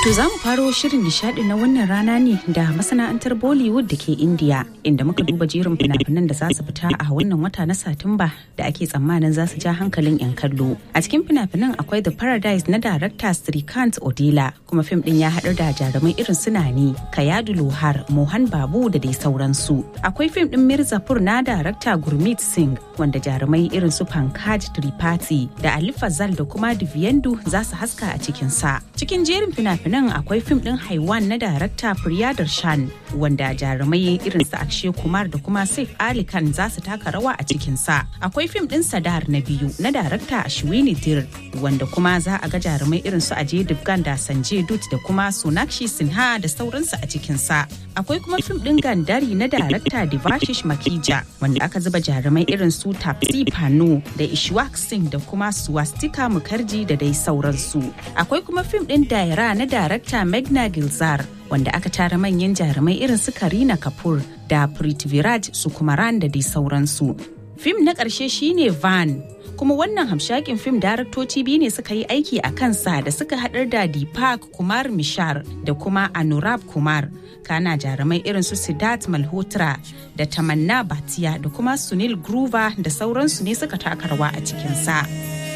To za mu faro shirin nishadi na wannan rana ne da masana'antar Bollywood da ke India inda muka duba jerin fina-finan da za su fita a wannan wata na Satumba da ake tsammanin za su ja hankalin 'yan kallo. A cikin fina-finan akwai The Paradise na darakta Srikant Odila kuma fim din ya haɗar da jarumai irin su Nani, Kayadu Lohar, Mohan Babu da dai sauransu. Akwai fim din Mirzapur na darakta Gurmeet Singh wanda jarumai irin su Pankaj Tripathi da Ali Fazal da kuma Divyendu za su haska a cikinsa. Cikin jerin fina-finan nan akwai fim din haiwan na darakta Priya Darshan wanda jarumai irin su Akshay Kumar da kuma Saif Ali Khan za su taka rawa a cikin sa. Akwai fim din Sadar na biyu na darakta Ashwini Dir wanda kuma za a ga jarumai irin su Ajay Devgan da Sanjay Dutt da kuma Sonakshi Sinha da sauransu a cikin sa. Akwai kuma fim din Gandari na darakta Devashish Makija wanda aka zuba jarumai irin su Tapsi Panu da Ishwak Singh da kuma Swastika Mukherjee da dai sauransu. Akwai kuma fim din Daira na darakta Megna Gilzar wanda aka tara manyan jarumai irin su Karina Kapoor da Prithviraj Sukumaran da dai sauransu. Fim na ƙarshe shine Van kuma wannan hamshakin fim daraktoci biyu ne suka yi aiki a kansa da suka haɗar da Deepak Kumar Mishar da kuma Anurab Kumar. Kana jarumai irin su Siddharth Malhotra da Tamanna Bhatia da kuma Sunil Grover da sauransu ne suka taka rawa a cikinsa.